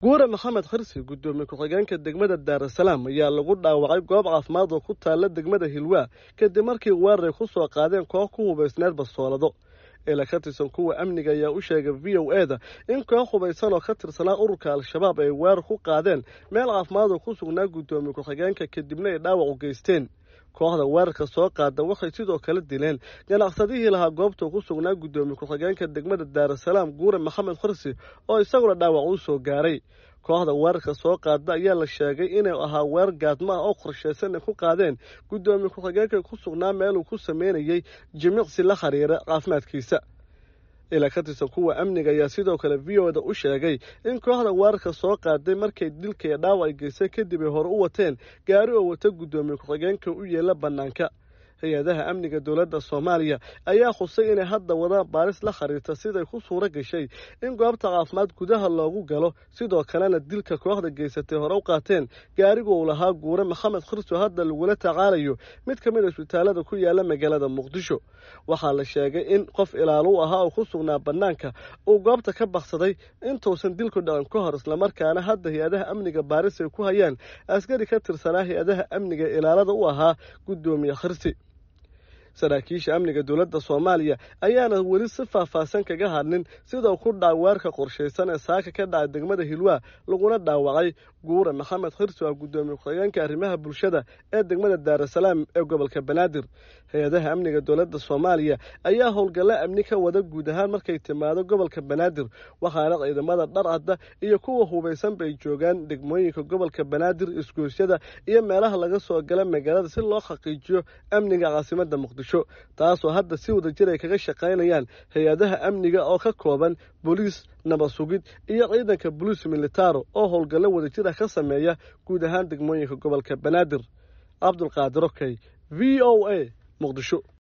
guure maxamed khirsi guddoomiye ku-xigeenka degmada daarasalaam ayaa lagu dhaawacay goob caafimaad oo ku taalla degmada hilwaa kadib markii weeraray ku soo qaadeen koox ku hubaysneed bastoolado ila ka tirsan kuwa amniga ayaa u sheegay v o e da in koox hubaysan oo ka tirsanaa ururka al-shabaab ay weerar ku qaadeen meel caafimaad oo ku sugnaa guddoomiye ku-xigeenka kadibna ay dhaawac u geysteen kooxda weerarka soo qaada waxay sidoo kale dileen ganacsadihii lahaa goobta ku sugnaa guddoomiye ku-xigeenka degmada daarasalaam guure maxamed khirsi oo isaguna dhaawac uu soo gaaray kooxda weerarka soo qaada ayaa la sheegay inuu ahaa weerar gaadma ah oo qorshaysan ay ku qaadeen guddoomiye ku-xigeenka ku sugnaa meeluu ku sameynayey jimicsi la xiriira caafimaadkiisa ilaa ka tirsan kuwa amniga ayaa sidoo kale v o da u sheegay in kooxda weerarka soo qaaday markay dilka iyo dhaawac ay geystay kadib ay hore u wateen gaari oo wata guddoomiye ku-xigeenka u yeela bannaanka hay-adaha amniga dowladda soomaaliya ayaa khusay inay hadda wadaan baaris la xiriirta siday ku suuro gashay in goobta caafimaad gudaha loogu galo sidoo kalena dilka kooxda geysatay hore u qaateen gaarigu uu lahaa guure maxamed khirso hadda lagula tacaalayo mid ka mid a isbitaalada ku yaala magaalada muqdisho waxaa la sheegay in qof ilaalu ahaa oo ku sugnaa bannaanka uu goobta ka baksaday intuusan dilku dhaqan ka hor islamarkaana hadda hay-adaha amniga baaris ay ku hayaan askari ka tirsanaa hay-adaha amniga ilaalada u ahaa guddoomiye khirsi saraakiisha amniga dowladda soomaaliya ayaana weli si faahfaahsan kaga hadlin sidau ku dhaca weerarka qorshaysan ee saaka ka dhacay degmada hilwaa laguna dhaawacay guure maxamed khirsi ah guddoomiye ku-xigeenka arrimaha bulshada ee degmada daarasalaam ee gobolka banaadir hay-adaha amniga dowladda soomaaliya ayaa howlgalla amni ka wada guud ahaan markay timaado gobolka banaadir waxaana ciidamada dhar adda iyo kuwa hubaysan bay joogaan degmooyinka gobolka banaadir isgoosyada iyo meelaha laga soo gala magaalada si loo xaqiijiyo amniga caasimadda muqdisho taasoo hadda si wada jir ay kaga shaqaynayaan hay-adaha amniga oo ka kooban booliis nabad sugid iyo ciidanka boliis militaro oo howlgallo wadajir ah ka sameeya guud ahaan degmooyinka gobolka banaadir cabdulqaadir okey v o a muqdisho